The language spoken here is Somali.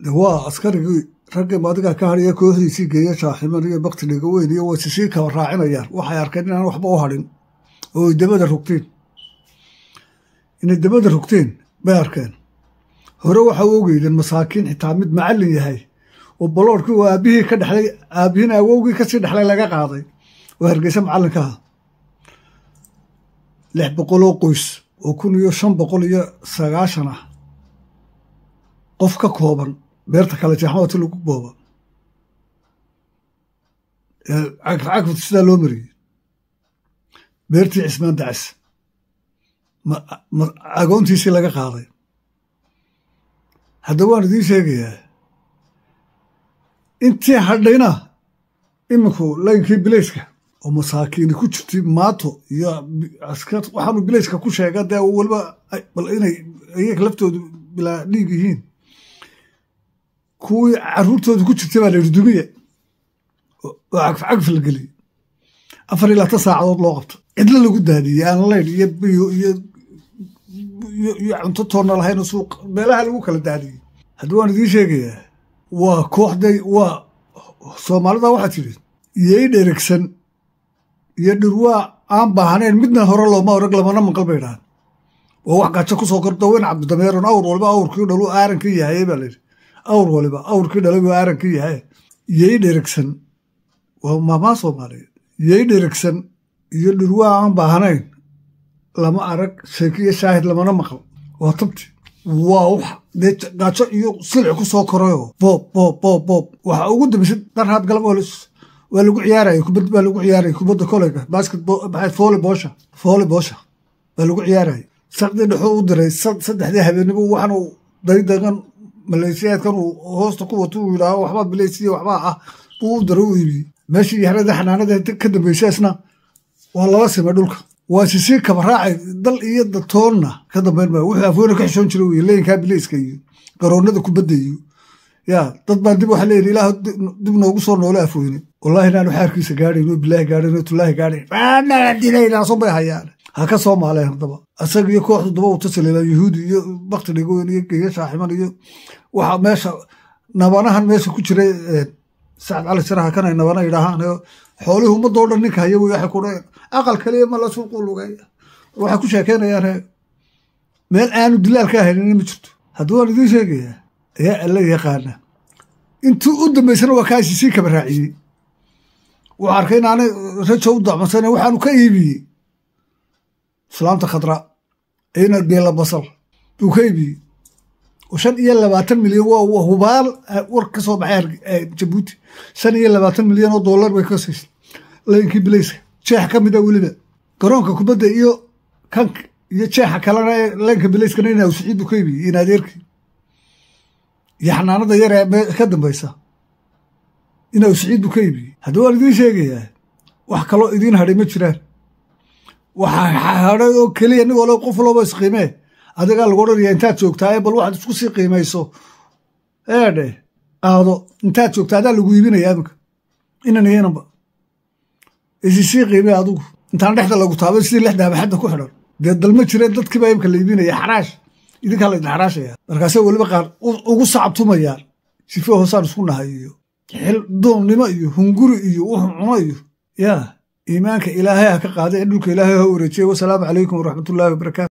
de waa askarigii raggii maadigaa ka hadhiya kooxdiisii geeya shaaximan iyo baktiga weyn iyo wayse sii kaba raacinayaan waxay arkeen inaan waxba u hadhin oo ay dabada rogteen inay dabada rogteen bay arkeen hore waxa u ogeydeen masaakiin xitaa mid macallin yahay oo baloorkii oo aabbihii ka dhexlay aabbihiina awowgii kasii dhexlay laga qaaday oo hargeysa macallinka aha lix boqol oo qoys oo kun iyo shan boqol iyo sagaashan ah qof ka kooban beerta kale jeexmawati lagu booba cagfcagfta sidaa loo mariyey beertii cismaan dacis agoontiisii laga qaaday hadda waan idiin sheegayaa intii hadhayna iminku laynkii bilayska oo masaakiini ku jirtay maato iyo askar waxaanu bilayska ku sheega dee waliba bal inay iyaga laftoodu bilaa dhiig yihiin kuwii caruurtooda ku jirtay baa la yidhi dumiya oo cagfcagf la geliyey afar iyo labaatan saacadood loo qabto cidlo lagu daadiyey aan layn iyo biyo iyo iyo cunto toonna lahayn suuq meelaha lagu kala daadiyey haddii waan idiin sheegayaa waa kooxday waa soomaalida waxaa tidhi iyay dheregsan iyo dhirwaa aan baahnayn midna hore looma orag lamana maqal bay dhahan oo wax gajo ku soo korda weyn cabdidameeron awr waliba awrkii dhalu aarankii yahay baa layidhi awr waliba awrkii dhalay buu aarankii yahay iyay dheregsan waa maamaa soomaaliyeed iyay dheregsan iyo dhirwaa aan baahnayn lama arag sheekiyo shaahid lamana maqal waa tabti waa wax dee gaajo iyo silci ku soo korayoo boob boob boob boob waxa ugu dambaysay darhaad galab waa lagu ciyaaraya kubad baa lagu ciyaaraya kubadda koleyga basketball maxay fooli boosha fooli boosha baa lagu ciyaaraya saqdii dhexuu u diray saddexdii habeenimo waxaanu daydagan maleeshiyaadkan uu hoosta ku wato uu yidhaaho waxbaa bileysiya waxbaa ah buu u diray u iibiyey meeshii yaxrada xanaanada ka dambaysaasna waa lala simay dhulka waa sisii kaba raacay dal iyo datoonna ka dambayn maayo wuxuu afweyne ka xishoon jiray weye leeyinkaa bileyska iyo garoonnada kubadda iyo yaa dad baan dib waxa leeyihi ilaah dib noogu soo noole afweyne wallahi inaanu xaarkiisa gaadhayn oo bilaahi gaadhayn oo tulaahi gaadhayn aanaa dilaynaaso bay hayaan ha ka soo maaleen haddaba asaga iyo kooxdu daba u tasaliila yuhuudi iyo bakti dhigoyn iyo geeya shaaximan iyo waxa meesha nabanahan meesha ku jiray sacad cali siraha kanay nabana yidhaahaan xoolihii ummadoo dhan ninka haya wey waxay ku dhaheen aqal kaliya ma la suuqu lugeeya waxay ku sheekeynayaan meel aanu dilaal ka haynin ma jirto haddii waan idiin sheegayaa ayaa alla yaqaana intii u dambaysana waa kaasi sii kaba raaciyey wuxuu arkay inaanay rajo u dacmasana waxaanu ka iibiyey islaamta khadra ina geela basal buu ka iibiyey oo shan iyo labaatan milyan waa hubaal war ka soo baxay jabuuti shan iyo labaatan milyan oo dollar bay ka siisay laynkii bilayska jeex ka mid a weliba garoonka kubadda iyo kan iyo jeexa kalena ee laynka bilayskana inaa siciid buu ka iibiyey in adeerkii iyo xanaanada yar ee ka dambaysa inaa siciid buu ka iibiyey haddii waan idiin sheegayaa wax kaloo idiin hadhay ma jiraan waxaa hadhay oo keliya nig walo qof walooba isqiimee adigaa lagu odhanaya intaad joogtaa bal waxaad isku sii qiimayso eedhe aado intaad joogtaa adaa lagu iibinaya iminka inan iyananba isi sii qiimee adigu intaan dhexda lagu taabay sidii lexda abaxadda ku xidhan dee dalma jireen dadkiibaa imka la iibinaya xaraash idinkaa la idin xaraashaya markaase weliba qaar ugu sacabtumayaan sife hoosaan isku nahay iyo xil doonnimo iyo hunguri iyo wuxuu cuno iyo yaa iimaanka ilaahay ha ka qaada ee dhulka ilaahay ha wareejiyay wasalaamu calaykum waraxmatullaahi wabarakaatu